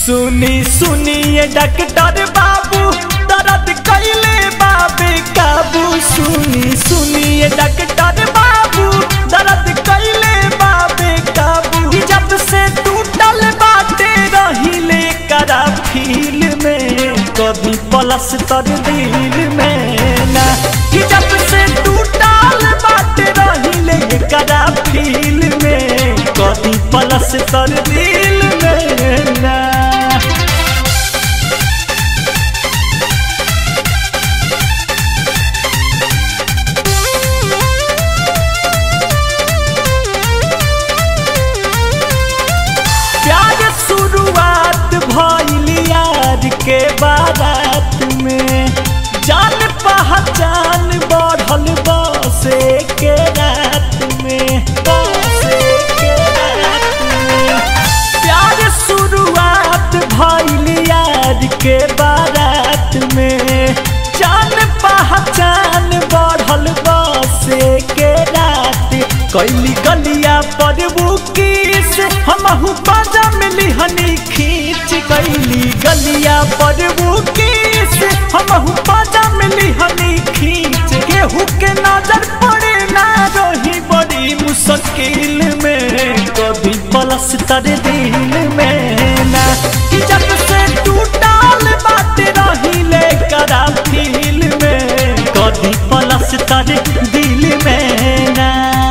सुनी सुनिए डॉक्टर बाबू दर्द कैले बाबे काबू सुनी सुनिए डॉक्टर बाबू दर्द कैले बाबे काबू कि जब से टूटल बाटे रहिले करा फील में कभी पलस तर दिल में ना कि जब से टूटल बाटे रहिले करा फील में कभी पलस तर दिल में ना प्यार शुरुआत भइल यार के बारात में जान पहचान बढ़ल बसे के रात में बसे के रात में प्यार शुरुआत भइल यार के बारात में जान पहचान बढ़ल बसे के रात कैली गलिया पर बुकीस हमहू बाजा मिली हनी खींच कैली गलिया पर बुकीस हमहू बाजा मिली हनी खींच केहू के नजर पड़े ना रही बड़ी मुश्किल में कभी पलस तर दिल में ना कि जब से टूटल बात रही ले करा फील में कभी पलस तर दिल में ना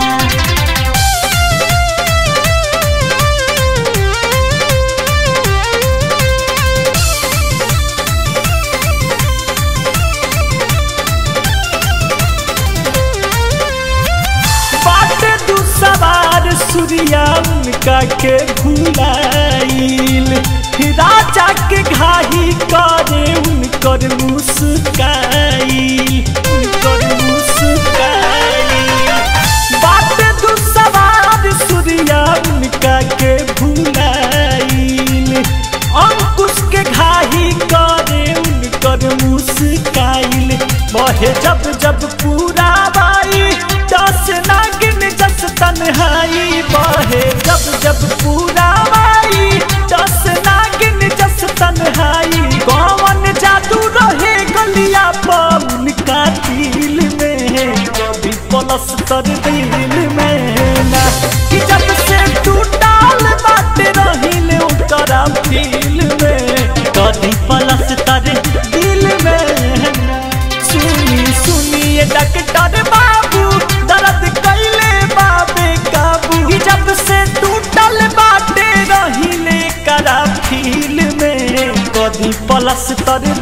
बाटे दू सवार सूर्या उनका के भुलाइल राजा के घाही करे उनकर मुस्काइल उनकर मुस्काइल बाटे दू सवार सूर्या उनका के भुलाइल अंकुश के घाही करे उनकर मुस्काइल बहे जब जब पूरा बाई दस नागिन जस तन्हाई बहे जब जब पूरा बाई दस नागिन जस तन्हाई कौन जादू रहे गलिया पवन का दिल में कभी पलस तर दिल में ना कि जब से टूटल बात रहिल ओकरा दिल में कभी पलस तर दिल में ना सुनी सुनिए डॉक्टर बाबू दर्द कैले बाबे काबू कि जब से टूटल बाटे रहिले करा फील में कभी पलस तर